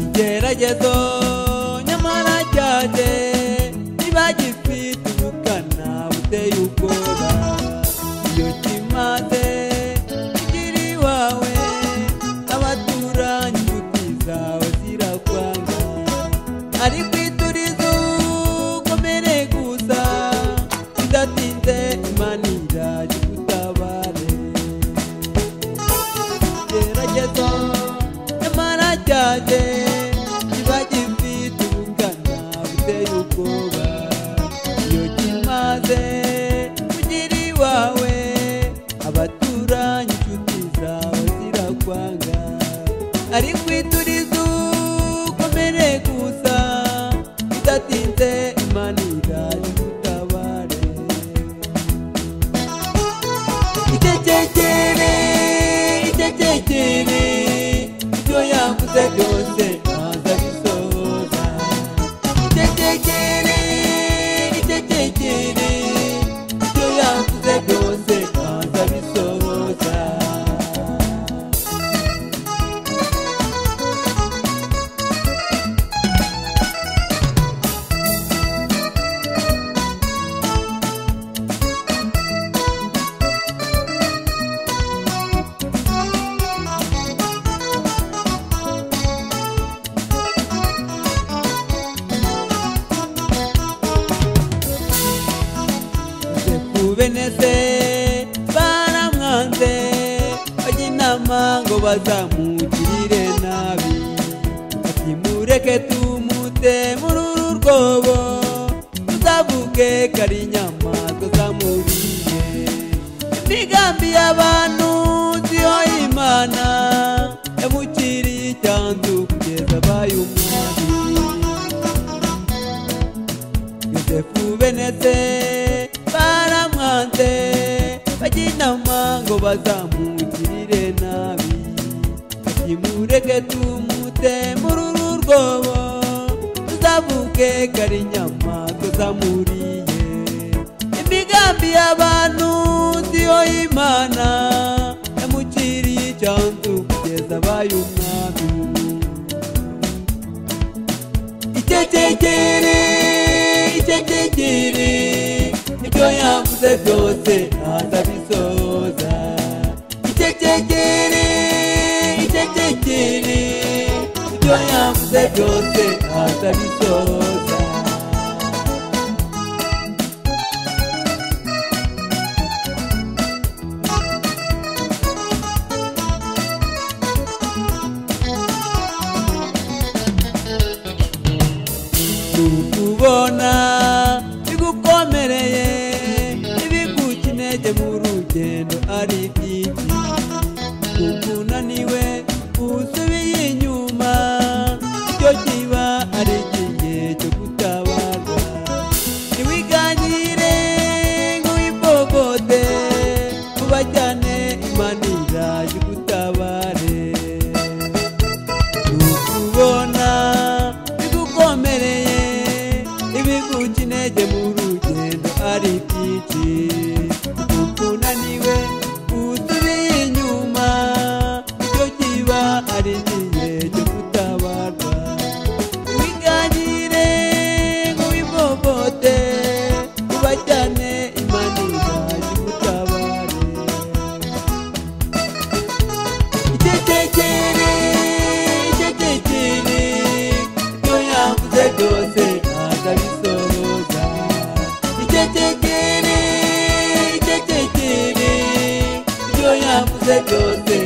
igerageza nyamara ryaje niba gifite ubukana buteye ubwoba iyo kimaze kugira iwawe abaturanyi inshuti zawe zirakwanga ariko iturize ukomere gusa bidatinze imana irajya igutabare igerageza nyamara ryaje kiba gifite ubukana buteye ubwoba iyo kimaze kugira iwawe abaturanyi inshuti zawe zirakwanga ariko iturize ukomere gusa bidatinze imana irajya igutabare icyekere icyekere ibyo yavuze byose ntaza bisohoza icyekere icyekere ibyo yavuze byose ntaza bisohoza benese baramwanze bajya inama ngo bazamugirire nabi ati mureke tumute muri uru rwobo tuzavuge kari inyamaswa zamuriye imigambi y'abantu siyo imana yamukiriye icyanzu kugeza abaye umwami yosefu benetse baramwanze bajya inama ngo bazamugirire nabi nimureke tumute muri uru rwobo tuzavuke kari inyamaswa zamuriye imigambi y'abantu siyo imana yamukiriye icyanzu kugeza abaye umwami icyekere icyekere ibyo yavuze byose ntazabisoza icyekere icyekere ibyo yavuze byose ntazabisoza kubona bigukomereye ibiguca intege mu rugendo ari byinshi kukunaniwe usubiye inyuma icyo kiba ari igihe cyo gutabaza ntiwiganyire ngo wibogode ubajyane imanira y'ugutabare kubona bigukomereye ibiguca intege mu rugendo ari byinshi ukunaniwe usubiye inyuma icyo kiba ari igihe cyo gutabarwa wiganyire ngo wibogote ubajyane imanira y'ugutabare icyekere icyekere ibyo yavuze byose ntazabisohoza icyekere icyekere ibyo yavuze byose